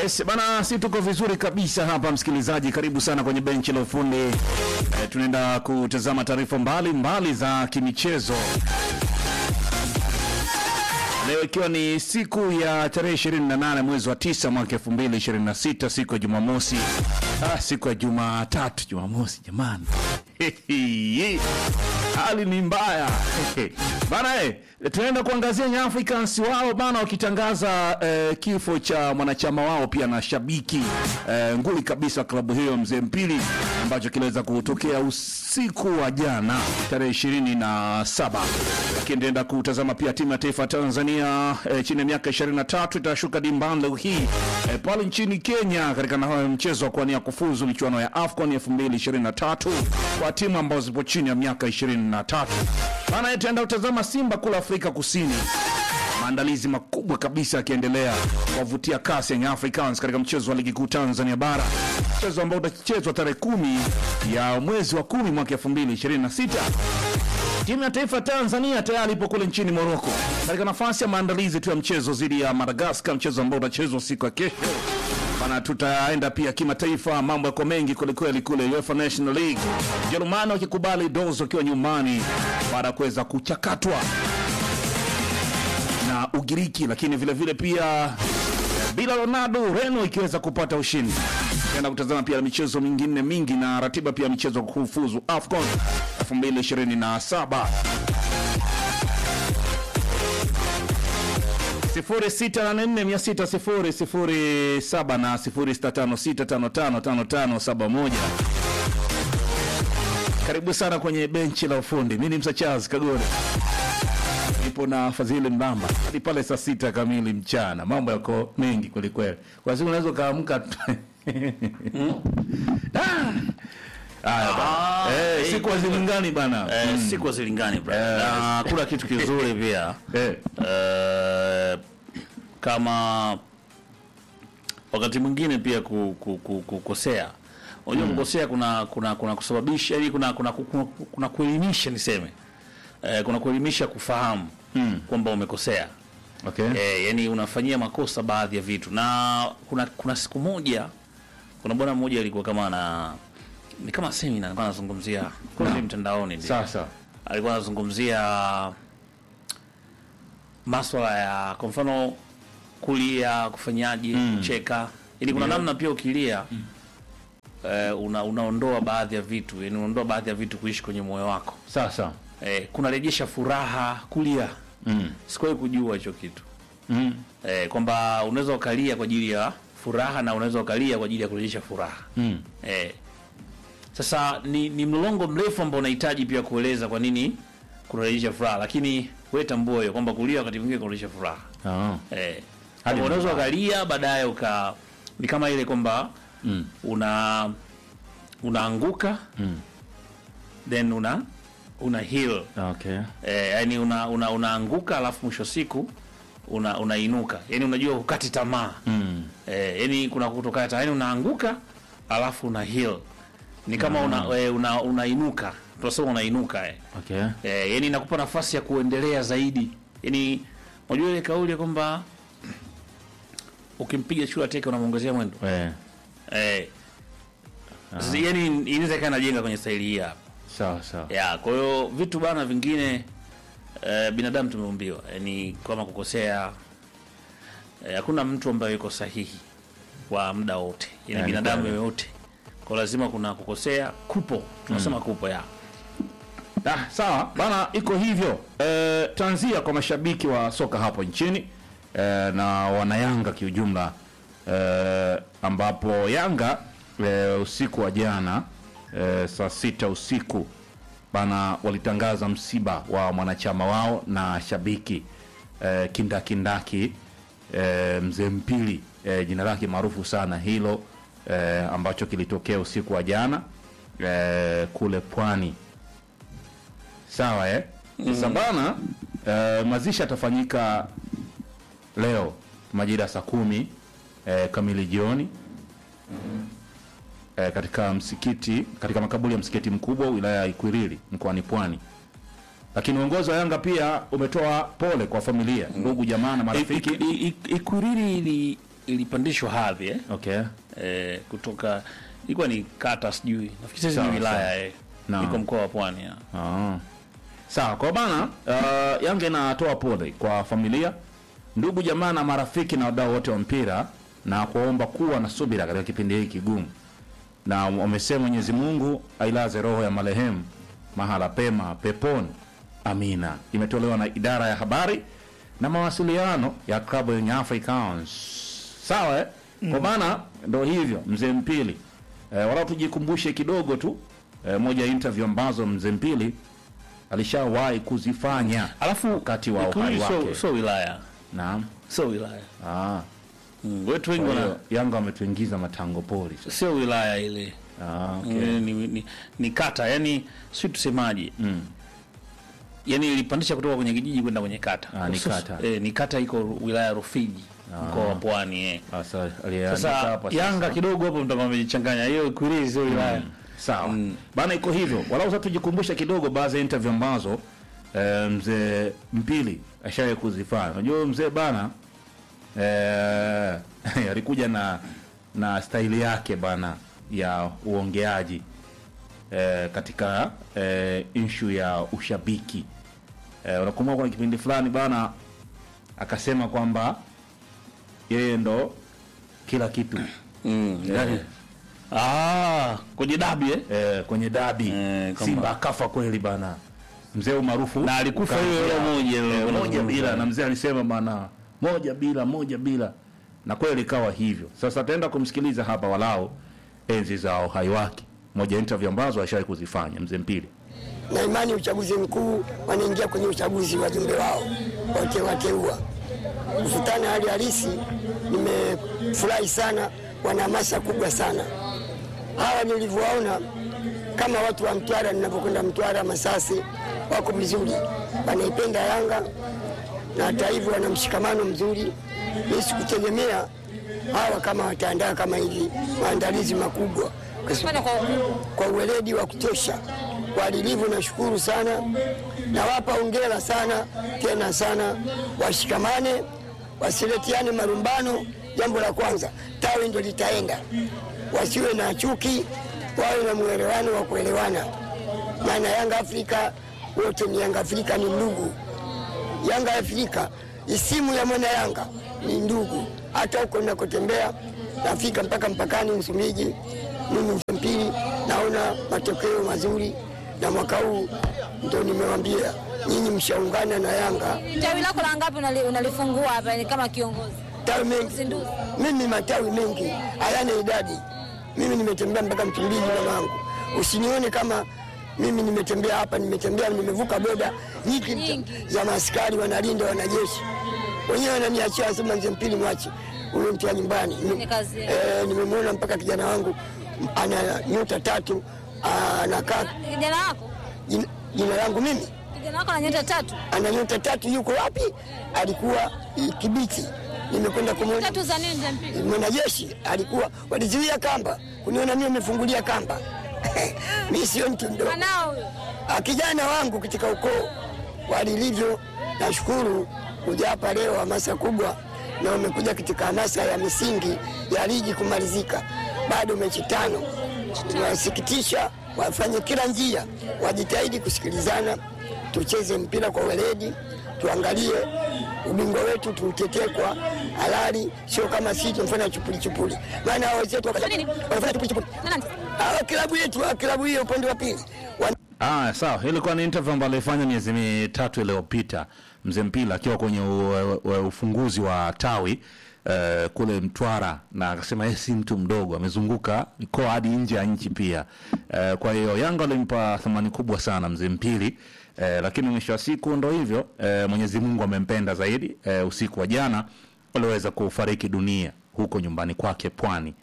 Yes, bana, si tuko vizuri kabisa hapa msikilizaji, karibu sana kwenye benchi la ufundi. E, tunaenda kutazama taarifa mbalimbali za kimichezo leo ikiwa ni siku ya tarehe 28 mwezi wa 9 mwaka 2026, siku ya Jumamosi. Ah, siku ya Jumatatu, Jumamosi jamani. Hali ni mbaya bana. Eh, tunaenda kuangazia Young Africans wao bana, wakitangaza eh, kifo cha mwanachama wao pia na shabiki eh, nguli kabisa wa klabu hiyo mzee Mpili, ambacho kiliweza kutokea usiku wa jana tarehe ishirini na saba. Lakini tunaenda kutazama pia timu ya taifa ya Tanzania eh, chini ya miaka 23 itashuka dimbani leo hii eh, pale nchini Kenya katika na mchezo wa kuania kufuzu michuano ya AFCON 2023 kwa timu ambazo zipo chini ya miaka 23. Bana, tutaenda kutazama Simba kula Afrika Kusini, maandalizi makubwa kabisa yakiendelea kuwavutia kasi ya Africans katika mchezo wa ligi kuu Tanzania bara, mchezo ambao utachezwa tarehe kumi ya mwezi wa kumi mwaka 2026. Timu ya taifa ya Tanzania tayari ipo kule nchini Morocco katika nafasi ya maandalizi tu ya mchezo dhidi ya Madagascar, mchezo ambao utachezwa siku ya kesho. Bana, tutaenda pia kimataifa, mambo yako mengi kwelikweli kule UEFA National League, Jerumani wakikubali dozo wakiwa nyumbani baada ya kuweza kuchakatwa na Ugiriki, lakini vile vile pia bila Ronaldo Reno ikiweza kupata ushindi. Tutaenda kutazama pia michezo mingine mingi na ratiba pia michezo kufuzu AFCON 2027. 06846007 na 0656555571. Karibu sana kwenye benchi la ufundi. Mimi ni Msa Charles Kagore, nipo na Fadhili Mbamba hadi pale saa sita kamili mchana. Mambo yako mengi kwelikweli, kwa siku unaweza ukaamka Ah. Haya bana. Eh, siku hazilingani bana. Eh, siku hazilingani brother. Na kuna kitu kizuri pia Eh. eh, kama wakati mwingine pia ku, ku, ku, kukosea unajua kukosea kuna kuna kuna kusababisha yani kuna kuna, kuna, kuna kuelimisha niseme eh, kuna kuelimisha kufahamu kwamba umekosea Okay. eh, yani unafanyia makosa baadhi ya vitu na kuna kuna siku moja kuna bwana mmoja alikuwa kama na ni kama semina alikuwa anazungumzia kuna mtandaoni ndio Sasa. alikuwa anazungumzia maswala ya kwa mfano kulia, kufanyaje, kucheka. Ili kuna namna pia ukilia eh, una, unaondoa baadhi ya vitu, yani unaondoa baadhi ya vitu kuishi kwenye moyo wako Sasa. eh, kunarejesha furaha kulia. Mm. Sikuwahi kujua hicho kitu Mm. eh, kwamba unaweza ukalia kwa ajili ya furaha na unaweza ukalia kwa ajili ya kurejesha furaha Mm. eh. Sasa ni, ni mlolongo mrefu ambao unahitaji pia kueleza kwa nini kunarejesha furaha, lakini wewe tambua hiyo kwamba kulia wakati mwingine kunarejesha furaha Ah. eh. Hadi Kwamba unaweza mbaya. ukalia baadaye uka ni kama ile kwamba Mm. una unaanguka Mm. then una una heal Okay. eh, yani una, una, unaanguka alafu mwisho siku una unainuka yani unajua hukati tamaa Mm. eh, yani kuna kutokata tamaa yani unaanguka alafu una heal ni kama una, eh, una unainuka tunasema unainuka eh. Okay. Eh, yani inakupa nafasi ya kuendelea zaidi yani unajua ile kauli ya kwamba ukimpiga chura teke unamwongezea mwendo Eh. eh, sasa yani inaweza ikawa inajenga kwenye staili hii hapa Sawa sawa. ya kwa hiyo vitu bana vingine eh, binadamu tumeumbiwa yani kama kukosea eh, hakuna mtu ambaye yuko sahihi kwa muda wote yani Yani binadamu kweli. yoyote kwa lazima kuna kukosea kupo tunasema kupo ya Ah, sawa bana, iko hivyo. Eh, tanzia kwa mashabiki wa soka hapo nchini eh, na wanayanga kiujumla eh, ambapo Yanga eh, usiku wa jana eh, saa sita usiku bana walitangaza msiba wa mwanachama wao na shabiki eh, kindakindaki eh, mzee Mpili eh, jina lake maarufu sana hilo eh, ambacho kilitokea usiku wa jana eh, kule pwani Sawa eh? Sasa bana eh, mazishi atafanyika leo majira ya saa kumi eh, kamili jioni eh, katika msikiti katika makaburi ya msikiti mkubwa wilaya ya Ikwiriri mkoani Pwani. Lakini uongozi wa Yanga pia umetoa pole kwa familia, ndugu, jamaa na marafiki. Ikwiriri ili ilipandishwa hadhi eh? Okay. Eh, kutoka ilikuwa ni kata sijui nafikiri sasa Sawa, ni wilaya sawa. eh. Naam. iko mkoa wa Pwani ya. Ah. Sawa, kwa bana uh, Yanga inatoa pole kwa familia, ndugu jamaa na marafiki na wadau wote wa mpira na kuomba kuwa na subira katika kipindi hiki kigumu, na wamesema Mwenyezi Mungu ailaze roho ya marehemu mahala pema peponi, amina. Imetolewa na idara ya habari na mawasiliano ya klabu ya Young Africans. Sawa eh? Kwa maana ndo hivyo mzee Mpili eh, wala tujikumbushe kidogo tu eh, moja ya interview ambazo mzee Mpili alishawahi kuzifanya Alafu wakati wa Ikulu uhai sio- wake. sio wilaya Naam. sio wilaya Ah. mm. wetu wengi Kwa wana hiyo Yanga wametuingiza matango pori sasa. sio wilaya ile Ah, okay. mm. ni, ni, ni kata yani si tusemaje Mm. yani ilipandisha kutoka kwenye kijiji kwenda kwenye kata Ah, ni Sasa- kata. eh, ni kata iko wilaya ya Rufiji mkoa wa Pwani eh. Sasa aliandika Sasa hapa sasa. Yanga kidogo hapo mtakuwa mmejichanganya hiyo Ikwiriri sio wilaya Sawa. Mm. Bana iko hivyo. Walau sasa tujikumbushe kidogo baadhi ya interview ambazo eh, mzee Mpili ashawahi kuzifanya. Unajua mzee bana eh, alikuja na na staili yake bana ya uongeaji eh, katika eh, inshu ya ushabiki. Eh, unakumbuka kuna kipindi fulani bana akasema kwamba yeye ndo kila kitu mm. yani, ah kwenye dabi eh eh, kwenye dabi Eh, kwamba- Simba akafa kweli bana, mzee maarufu na alikufa ukaanzia- hiyo hiyo moja eh, ile moja bila, na mzee alisema bana moja bila moja bila, na kweli ikawa hivyo. Sasa ataenda kumsikiliza hapa walau enzi za uhai wake, moja ya interview ambazo ashawahi kuzifanya mzee Mpili. na imani uchaguzi mkuu wanaingia kwenye uchaguzi wajumbe wao wote wateua. Kufutana hali halisi, nimefurahi sana, wana hamasa kubwa sana hawa nilivyowaona, kama watu wa Mtwara, ninavyokwenda Mtwara, Masasi wako vizuri, wanaipenda Yanga na hata hivyo wana mshikamano mzuri. Mimi sikutegemea hawa kama wataandaa kama hivi maandalizi makubwa kwa sababu kwa uweledi wa kutosha walilivyo. Nashukuru sana, nawapa hongera sana tena sana, washikamane, wasiletiane marumbano. Jambo la kwanza, tawi ndio litaenda, wasiwe na chuki, wawe na mwelewano wa kuelewana, maana Yanga Afrika wote ni Yanga Afrika, ni ndugu. Yanga Afrika, isimu ya mwana Yanga ni ndugu. Hata huko ninakotembea nafika mpaka mpakani Msumbiji, mimi Mpili naona matokeo mazuri, na mwaka huu ndo nimewambia nyinyi mshaungana na Yanga Tawi lako la ngapi unali- unalifungua hapa ni kama kiongozi? tawi mengi. Uzinduzi. Mimi matawi mengi hayana idadi. Mimi nimetembea mpaka Msumbiji mamangu, usinione kama mimi nimetembea hapa, nimetembea nimevuka boda nyingi Nyingi. za maaskari wanalinda wanajeshi, wenyewe wananiachia, wasema mzee Mpili mwache huyo mtu wa nyumbani. Ni kazi yake. Eh, nimemwona mpaka kijana wangu ana nyota tatu, anakaa Kijana wako? jina, jina langu mimi Kijana wako ana nyota tatu. ana nyota tatu, yuko wapi? Alikuwa eh, Kibiti, nimekwenda kumwona Tatu za nini mpili? mwanajeshi alikuwa walizuia kamba kuniona mimi nimefungulia kamba mi sio mtu mdogo Anao huyo. Ah, kijana wangu katika ukoo walilivyo nashukuru kuja hapa leo hamasa kubwa na wamekuja katika hamasa ya misingi ya ligi kumalizika bado mechi tano inawasikitisha wafanye kila njia wajitahidi kusikilizana tucheze mpira kwa weledi tuangalie ubingwa wetu tuutetee kwa halali sio kama sisi tumfanya chupuli chupuli maana hao wenzetu waka- Nini? wanafanya chupuli chupuli Nani? Hawa klabu yetu hawa klabu hiyo upande wa pili wana Ah, sawa. Hii ilikuwa ni interview ambayo alifanya miezi mitatu iliyopita mzee Mpila akiwa kwenye u, u, ufunguzi wa tawi uh, kule Mtwara, na akasema yeye si mtu mdogo, amezunguka mikoa hadi nje ya nchi pia. Uh, kwa hiyo Yanga walimpa thamani kubwa sana mzee Mpili. Uh, lakini mwisho wa siku ndo hivyo uh, Mwenyezi Mungu amempenda zaidi. Uh, usiku wa jana waliweza kufariki dunia huko nyumbani kwake Pwani.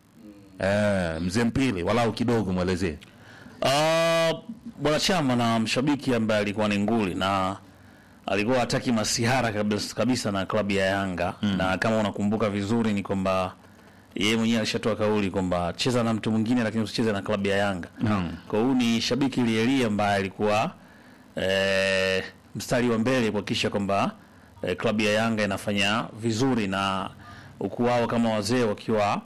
Uh, mzee Mpili, walau kidogo mwelezee. Ah, bwana chama na mshabiki ambaye alikuwa ni nguli na alikuwa hataki masihara kabisa, kabisa na klabu ya Yanga na kama unakumbuka vizuri ni kwamba yeye mwenyewe alishatoa kauli kwamba cheza na mtu mwingine lakini usicheze na klabu ya Yanga. Naam. Kwa hiyo ni shabiki lielie ambaye alikuwa eh, mstari wa mbele kuhakikisha kwamba eh, klabu ya Yanga inafanya vizuri na huku wao kama wazee wakiwa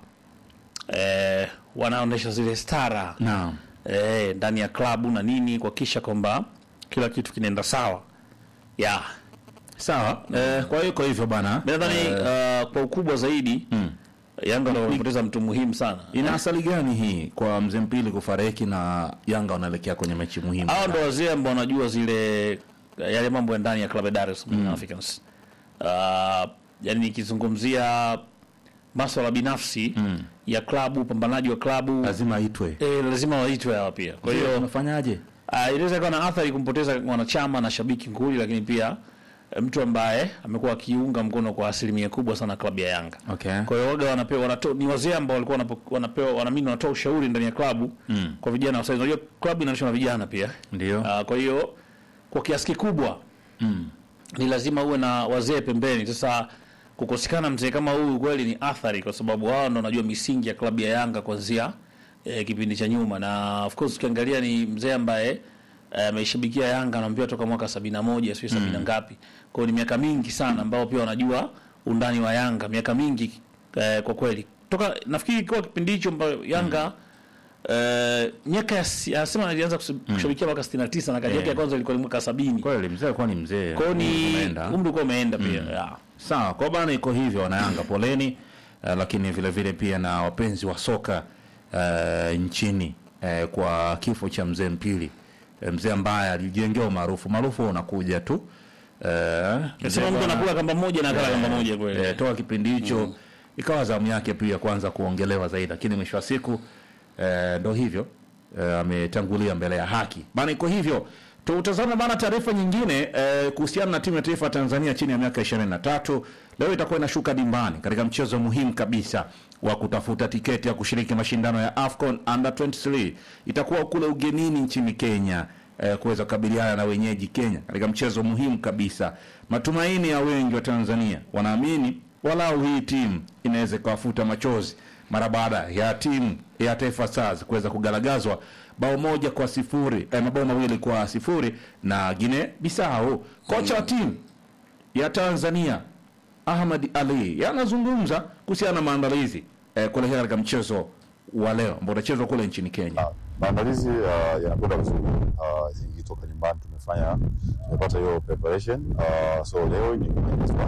eh, wanaonesha zile stara Naam. eh, ndani ya klabu na nini kuhakikisha kwamba kila kitu kinaenda sawa yeah. Sawa. Eh, kwa hiyo iko hivyo bana. Mi nadhani uh, kwa ukubwa zaidi Yanga ndio wamepoteza mtu muhimu sana. Ina asali gani hii kwa mzee Mpili kufariki na Yanga wanaelekea kwenye mechi muhimu? Hao ndo wazee ambao wanajua zile yale mambo ya ndani ya klabu ya Dar es Salaam Africans. Uh, yani nikizungumzia masuala binafsi ya klabu, upambanaji wa klabu Lazima aitwe. eh, lazima waitwe hawa pia. Kwa hiyo unafanyaje? uh, inaweza kuwa na athari kumpoteza mwanachama na shabiki nguli, lakini pia eh, mtu ambaye amekuwa akiunga mkono kwa asilimia kubwa sana klabu ya Yanga. Okay. Kwa hiyo waga wanapewa wanato, ni wazee ambao walikuwa wanapo- wanapewa wanaamini wanatoa ushauri ndani ya klabu Mm. kwa vijana wa sasa. Unajua klabu inaendeshwa na vijana pia. Ndio. Ah, kwa hiyo kwa kiasi kikubwa Mm. ni lazima uwe na wazee pembeni. Sasa kukosekana mzee kama huyu kweli ni athari, kwa sababu wao ndo wanajua misingi ya klabu ya Yanga kuanzia eh, kipindi cha nyuma, na of course ukiangalia ni mzee ambaye eh, ameishabikia Yanga anaambiwa toka mwaka sabini na moja sio sabini na ngapi. Kwa hiyo ni miaka mingi sana ambao pia wanajua undani wa Yanga, miaka mingi eh, kwa kweli toka nafikiri kwa kipindi hicho ambayo Yanga eh, miaka ya si- anasema alianza kusu- kushabikia mwaka 69 na kazi yake ya kwanza ilikuwa ni mwaka 70. Kweli mzee alikuwa ni mzee. Kwa hiyo ni Umeenda. umri ulikuwa umeenda pia. Yeah. Sawa, kwa bana iko hivyo wana Yanga poleni, uh, lakini vile vile pia na wapenzi wa soka uh, nchini uh, kwa kifo cha mzee Mpili, uh, mzee ambaye alijengea umaarufu. Maarufu unakuja tu uh, Nasema mtu anakula kamba moja na akala kamba moja kweli. eh, toka kipindi hicho ikawa zamu yake pia kwanza kuongelewa zaidi, lakini mwisho wa siku eh, ndo hivyo eh, ametangulia mbele ya haki bana. Iko hivyo. Tutazame bana taarifa nyingine eh, kuhusiana na timu ya taifa ya Tanzania chini ya miaka 23 leo itakuwa inashuka dimbani katika mchezo muhimu kabisa wa kutafuta tiketi ya kushiriki mashindano ya AFCON Under 23 itakuwa kule ugenini nchini Kenya eh, kuweza kukabiliana na wenyeji Kenya katika mchezo muhimu kabisa. Matumaini ya wengi wa Tanzania wanaamini walau hii timu inaweza ikawafuta machozi mara baada ya timu ya Taifa Stars kuweza kugaragazwa bao moja kwa sifuri eh, mabao mawili kwa sifuri na Guinea Bissau. Kocha wa timu ya Tanzania Ahmad Ali yanazungumza kuhusiana na maandalizi eh, kuelekea katika mchezo wa leo ambao utachezwa kule nchini Kenya. Ah, maandalizi uh, yanakwenda vizuri uh, ikitoka nyumbani tumefanya tumepata hiyo preparation uh, so leo ni kunaitwa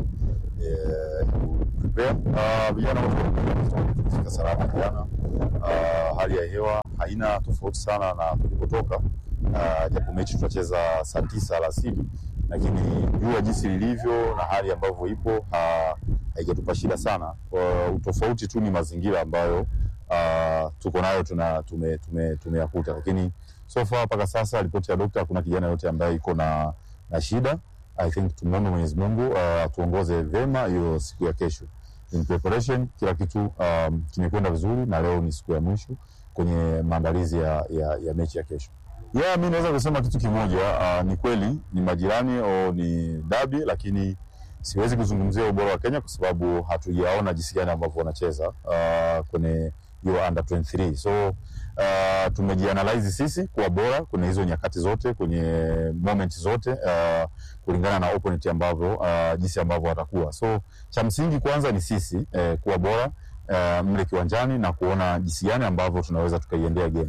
eh, prepare uh, vijana wote wamefika- tumefika salama jana uh, hali ya hewa haina tofauti sana na tulipotoka uh, japo mechi tutacheza saa tisa alasiri lakini jua jinsi lilivyo na hali ambavyo ipo ha- haijatupa shida sana uh, utofauti tu ni mazingira ambayo uh, tuko nayo tuna tume, tume, tumeyakuta lakini so far mpaka sasa ripoti ya dokta hakuna kijana yote ambaye iko na, na shida i think tumwombe mwenyezi mungu uh, tuongoze vyema hiyo siku ya kesho in preparation kila kitu um, kimekwenda vizuri na leo ni siku ya mwisho kwenye maandalizi ya, ya, ya mechi ya kesho yeah, mi naweza kusema kitu kimoja uh, ni kweli ni majirani au ni dabi lakini siwezi kuzungumzia ubora wa Kenya kwa sababu hatujaona jinsi gani ambavyo wanacheza uh, kwenye hiyo under 23 so uh, tumejianalyze sisi kuwa bora kwenye hizo nyakati zote kwenye moment zote uh, kulingana na opponent ambavyo uh, jinsi ambavyo watakuwa so cha msingi kwanza ni sisi eh, kuwa bora uh, mle kiwanjani na kuona jinsi gani ambavyo tunaweza tukaiendea game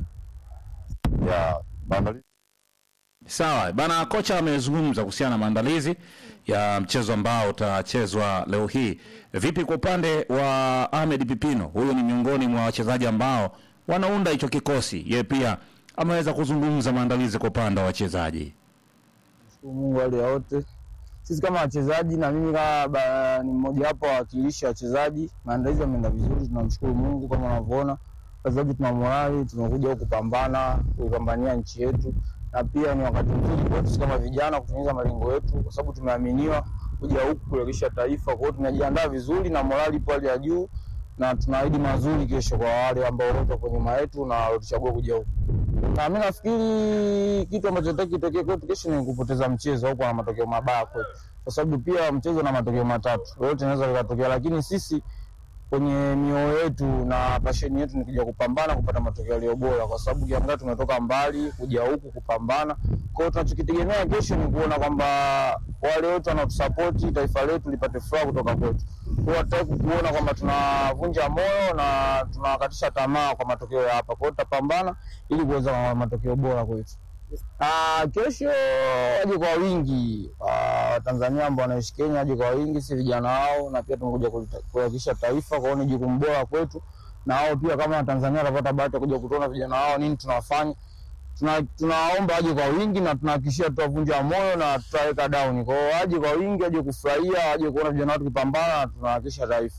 ya maandalizi Sawa bana, kocha amezungumza kuhusiana na maandalizi ya mchezo ambao utachezwa leo hii. Vipi kwa upande wa Ahmed Pipino? Huyu ni miongoni mwa wachezaji ambao wanaunda hicho kikosi. Yeye pia ameweza kuzungumza maandalizi kwa upande wa wachezaji. Shukuru Mungu hali ya wote. Sisi kama wachezaji na mimi kama ba- ni mmoja wapo wa wawakilishi wa wachezaji, maandalizi yameenda vizuri, tunamshukuru Mungu. Kama unavyoona wachezaji tuna morali, tumekuja huku kupambana, kuipambania nchi yetu, na pia ni wakati mzuri kwetu sisi kama vijana kutimiza malengo yetu, kwa sababu tumeaminiwa kuja huku kuwakilisha taifa. Kwa hiyo tumejiandaa vizuri na morali ipo hali ya juu, na tunaahidi mazuri kesho kwa wale ambao wote kwa nyuma yetu na walituchagua kuja huku na mi nafikiri kitu ambacho taki kitokee kwetu kesho ni kupoteza mchezo au kuwa na matokeo mabaya kwetu, kwa sababu pia mchezo na matokeo matatu yote inaweza likatokea, lakini sisi kwenye mioyo yetu na pasheni yetu ni kuja kupambana kupata matokeo yaliyo bora, kwa sababu ukiangalia tumetoka mbali kuja huku kupambana. Kwa hiyo tunachokitegemea kesho ni kuona kwamba wale wote wanaotusapoti taifa letu lipate furaha kutoka kwetu. Kwa hiyo hatutaki kuona kwamba tunavunja moyo na tunawakatisha tamaa kwa matokeo ya hapa. Kwa hiyo tutapambana ili kuweza kwa matokeo bora kwetu. Ah, kesho waje kwa wingi Ah, Watanzania ambao wanaishi Kenya waje kwa wingi, si vijana wao, na pia tumekuja kulita- kuhakikisha taifa. Kwa hiyo ni jukumu bora kwetu, na wao pia kama Watanzania watapata bahati ya kuja kutuona vijana wao nini tunawafanya. Tuna- Tunawaomba waje kwa wingi na tunahakikishia tutavunja moyo na tutaweka down. Kwa hiyo waje kwa wingi, waje kufurahia, waje kuona vijana wao tukipambana na tunahakikisha taifa.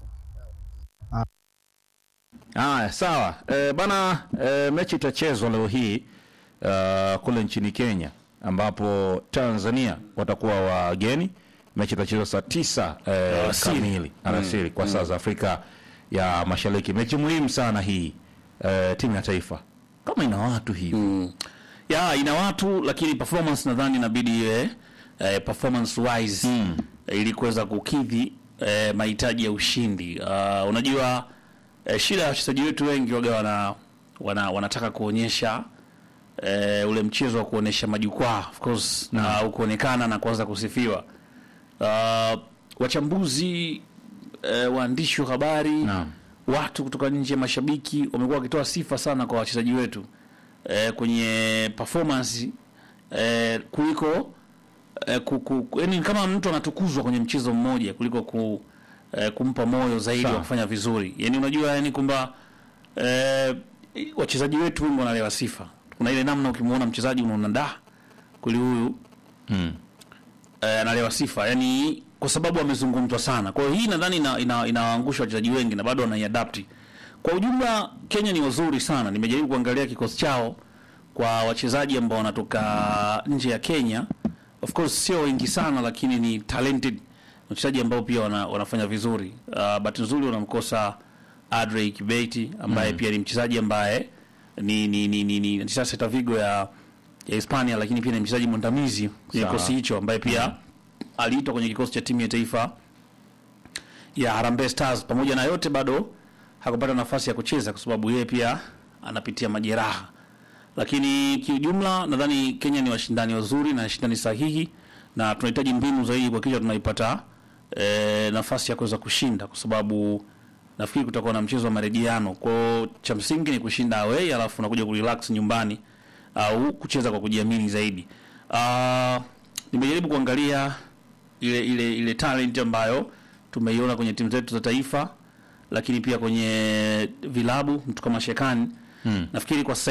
Haya, sawa e, bana e, mechi itachezwa leo hii uh, kule nchini Kenya ambapo Tanzania watakuwa wageni. Mechi itachezwa saa tisa e, Alasiri. kamili alasiri kwa saa za Afrika ya Mashariki. Mechi muhimu sana hii e, timu ya taifa kama ina watu hivi ya ina watu lakini performance nadhani inabidi iwe eh, performance wise mm. ili kuweza kukidhi eh, mahitaji ya ushindi. Uh, unajua eh, shida ya wachezaji wetu wengi waga wana, wana wanataka kuonyesha eh, ule mchezo wa kuonyesha majukwaa of course na kuonekana na kuanza kusifiwa. Uh, wachambuzi eh, waandishi wa habari Naam. watu kutoka nje ya mashabiki wamekuwa wakitoa sifa sana kwa wachezaji wetu eh, kwenye performance eh, kuliko eh, ku, ku, yani kama mtu anatukuzwa kwenye mchezo mmoja kuliko ku, eh, kumpa moyo zaidi Sawa. wa kufanya vizuri. Yani unajua yani kwamba eh, wachezaji wetu wengi wanalewa sifa. Kuna ile namna ukimwona mchezaji unaona da kuli huyu mm. eh, analewa sifa yani kwa sababu amezungumzwa sana. Kwa hiyo hii nadhani ina, ina, inawaangusha wachezaji wengi na bado wanaiadapti. Kwa ujumla Kenya ni wazuri sana. Nimejaribu kuangalia kikosi chao kwa wachezaji ambao wanatoka nje ya Kenya. Of course sio wengi sana, lakini ni talented wachezaji ambao pia wana, wanafanya vizuri. Uh, bahati nzuri wanamkosa Adrey Kibeti ambaye pia ni mchezaji ambaye ni ni ni ni, ni, ni Celta Vigo ya ya Hispania, lakini pia ni mchezaji mwandamizi kwenye Sawa. kikosi hicho ambaye pia aliitwa kwenye kikosi cha timu ya taifa ya Harambee Stars. Pamoja na yote, bado hakupata nafasi ya kucheza kwa sababu yeye pia anapitia majeraha, lakini kiujumla nadhani Kenya ni washindani wazuri na washindani sahihi, na tunahitaji mbinu zaidi kuhakikisha tunaipata e, nafasi ya kuweza kushinda, kwa sababu nafikiri kutakuwa na mchezo wa marejeano. Kwa hiyo cha msingi ni kushinda away, alafu unakuja kurelax nyumbani au kucheza kwa kujiamini zaidi. Uh, nimejaribu kuangalia ile ile ile talent ambayo tumeiona kwenye timu zetu za taifa, lakini pia kwenye vilabu mtu kama Shekani hmm. nafikiri kwa sasa